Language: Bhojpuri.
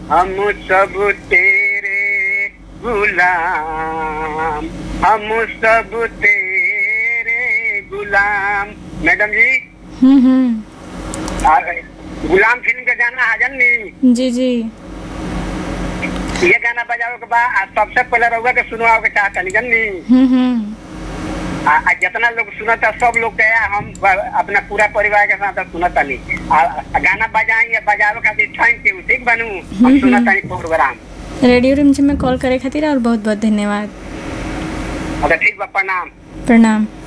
हम सब तेरे गुलाम हम सब तेरे गुलाम मैडम जी हम्म हम्म आ, गुलाम फिल्म के गाना हाजन नी जी जी ये गाना बजावे के बाद आ सबसे पहले रउआ के सुनवाओ के चाहता नी जन्नी हम्म हम्म आ, आ जितना लोग सुनता सब लोग के हम ब- अपना पूरा परिवार के साथ सुनता नी आ, आ गाना बजाई या बजावे खातिर थैंक यू ठीक बनू हम सुनता नी प्रोग्राम रेडियो रिमझिम में कॉल करे खातिर और बहुत बहुत धन्यवाद अच्छा ठीक बा प्रणाम प्रणाम